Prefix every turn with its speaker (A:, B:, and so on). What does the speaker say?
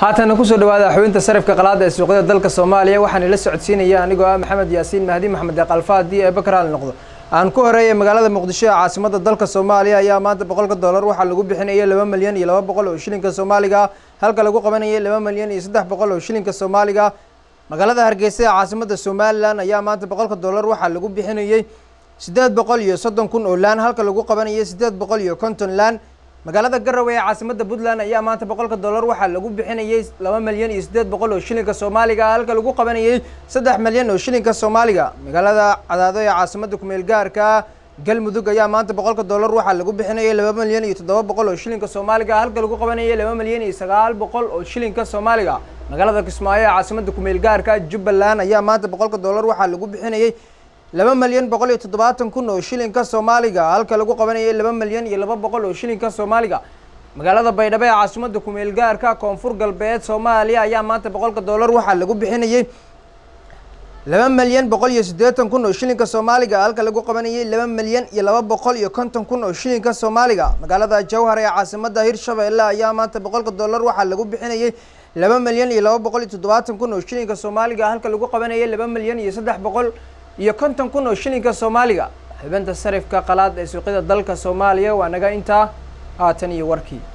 A: haatana kusoo dhawaada xubinta sarifka qalaada ee suuqyada dalka soomaaliya waxaan ila socodsiinaya anigoo ah maxamed yaasiin mahdi maxamed eeqalfa haddii ee bakar hal noqdo aan ku horeeyay magaalada muqdisho ee caasimada dalka soomaaliya ayaa maanta boqolka dollar waxaa lagu bixinayay laba milyan iyo laba boqol oo shilinka soomaaliga halka lagu qabanayay laba milyan iyo saddex boqol oo shilinka soomaaliga magaalada hargeysa ee caasimada somalilan ayaa maanta boqolka dollar waxaa lagu bixinayay siddeed boqol iyo soddon kun oo laan halka lagu qabanayay siddeed boqol iyo konton laan magaalada garowe ee caasimada puntland ayaa maanta boqolka dollar waxaa lagu bixinayay laba milyan iyo siddeed boqol oo shilinka soomaaliga halka lagu qabanayay saddex milyan oo shilinka soomaaliga magaalada cadaado ee caasimada kumeel gaarka galmudug ayaa maanta boqolka dollar waxaa lagu bixinayay laba milyan iyo toddoba boqol oo shilinka soomaaliga halka lagu qabanayay laba milyan iyo sagaal boqol oo shilinka soomaaliga magaalada kismaayo ee caasimada kumeel gaarka jubbaland ayaa maanta boqolka dollar waxaa lagu bixinayay laba milyan boqol iyo toddobaatan kun oo shilinka soomaaliga halka lagu qabanayay laba milyan iyo laba boqol oo shilinka soomaaliga magaalada baydhabo ee caasimada kumeel gaarka koonfur galbeed soomaaliya ayaa maanta boqolka dollar waxaa lagu bixinayay laba milyan boqol iyo siddeetan kun oo shilinka soomaaliga halka lagu qabanayay laba milyan iyo laba boqol iyo konton kun oo shilinka soomaaliga magaalada jowhar ee caasimada hirshabeelle ayaa maanta boqolka dollar waxaa lagu bixinayay laba milyan iyo laba boqol iyo toddobaatan kun oo shilinka soomaaliga halka lagu qabanayay laba milyan iyo saddex boqol iyo konton kun oo shilinka soomaaliga xubinta sarifka qalaad ee suuqyada dalka soomaaliya waa naga intaa haatan iyo warkii